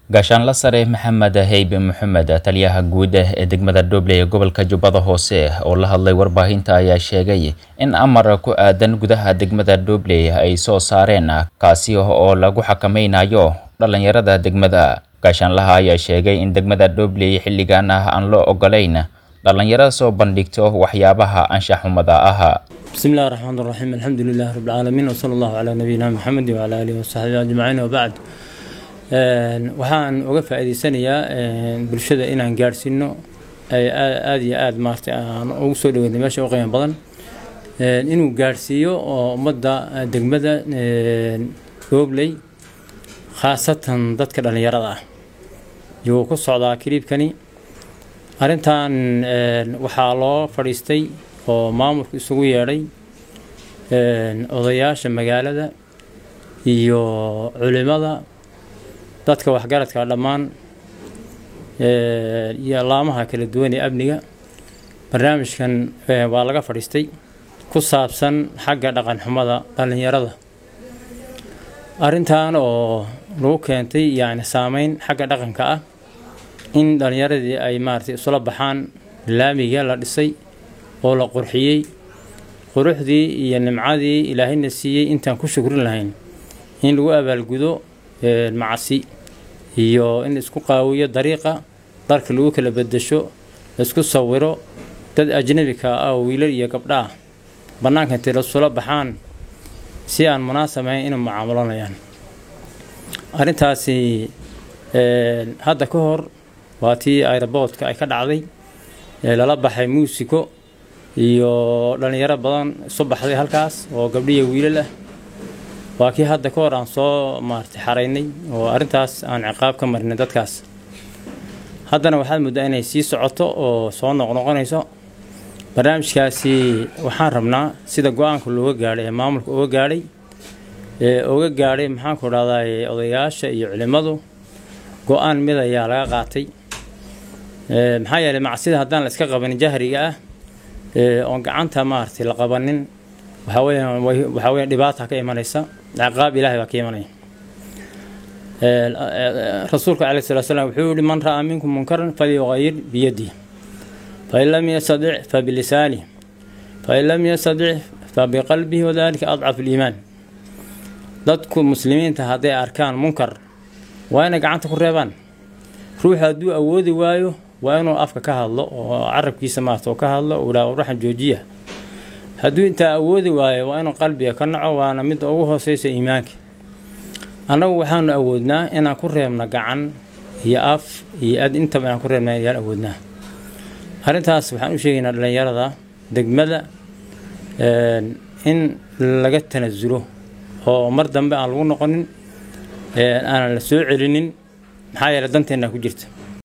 gaashaanla sare maxamed heybe maxamed taliyaha guud ee degmada dhoble ee gobolka jubbada hoose oo la hadlay warbaahinta ayaa sheegay in amar ku aadan gudaha degmada dhoble ay soo saareen kaasi oo lagu xakameynayo dhalinyarada degmada gaashaanlaha ayaa sheegay in degmada dhoble xilligan ah aan loo ogolayn dhalinyaro soo bandhigto waxyaabaha anshaxumada ah بسم الله الرحمن الرحيم الحمد لله رب العالمين وصلى الله على نبينا محمد وعلى آله وصحبه أجمعين وبعد waxaan uga faa'iidaysanayaa bulshada inaan gaadhsiino ay aada iyo aada maartay aan ugu soo dhaweynay meesha u qiimo badan inuu gaadhsiiyo oo ummadda degmada dhobley khaasatan dadka dhallinyarada ah yuu ku socdaa kiliibkani arrintan waxaa loo fadhiistay oo maamulku isugu yeedhay odayaasha magaalada iyo culimada dadka waxgaradka dhammaan iyo laamaha kala duwan ee amniga barnaamijkan waa laga fadhiistay ku saabsan xagga dhaqan xumada dhallinyarada arrintan oo lagu keentay yani saameyn xagga dhaqanka ah in dhallinyaradii ay maaragtay isula baxaan laamiga la dhisay oo la qurxiyey quruxdii iyo nimcadii ilaahayna siiyey intaan ku shukrin lahayn in lagu abaalgudo macasi iyo in isku qaawiyo dariiqa darka lagu kala bedesho laisku sawiro dad ajnabika ah oo wiilal iyo gabdha ah bannaanka intay lasula baxaan si aan munaasabahayn inay mucaamulanayaan arrintaasi hadda ka hor waa tii aeroboortka ay ka dhacday lala baxay muusiko iyo dhallinyaro badan isu baxday halkaas oo gabdhiya wiilal ah waa kii hadda ka hor aan soo maartay xaraynay oo arrintaas aan ciqaab ka marinay dadkaas haddana waxaad muddaa inay sii socoto oo soo noqnoqonayso barnaamijkaasi waxaan rabnaa sida go-aanka looga gaadhay ee maamulka uga gaadhay ee uga gaadhay maxaanku dhahdaa odayaasha iyo culimmadu go-aan mid ayaa laga qaatay maxaa yeelay macsida haddaan la iska qabanin jahriga ah oon gacanta maaragtay la qabanin waxaa weeyaan waxaa weeyaan dhibaata ka imanaysa ciqaab ilaahay baa ka imanaya rasuulka calayhi salatu salaam wuxuu yihi man ra'aa minkum munkaran falyughayir biyadihi fain lam yastadic fabilisaanihi fain lam yastadic fabiqalbihi wadalika adcafu liimaan dadku muslimiinta hadday arkaan munkar waa inay gacanta ku reebaan ruuxu hadduu awoodi waayo waa inuu afka ka hadlo oo carabkiisa maarta ka hadlo uu dhaha ruuxan joojiya hadduu intaa awoodi waayo waa inuu qalbiga ka naco waana midda ugu hooseysa iimaanka annagu waxaanu awoodnaa inaan ku reebno gacan iyo af iyo ad intaba inaan ku reebna ayaan awoodnaa arrintaas waxaan u sheegaynaa dhallinyarada degmada in laga tanasulo oo mar dambe aan lagu noqonin aanan la soo celinin maxaa yeeley danteennaa ku jirta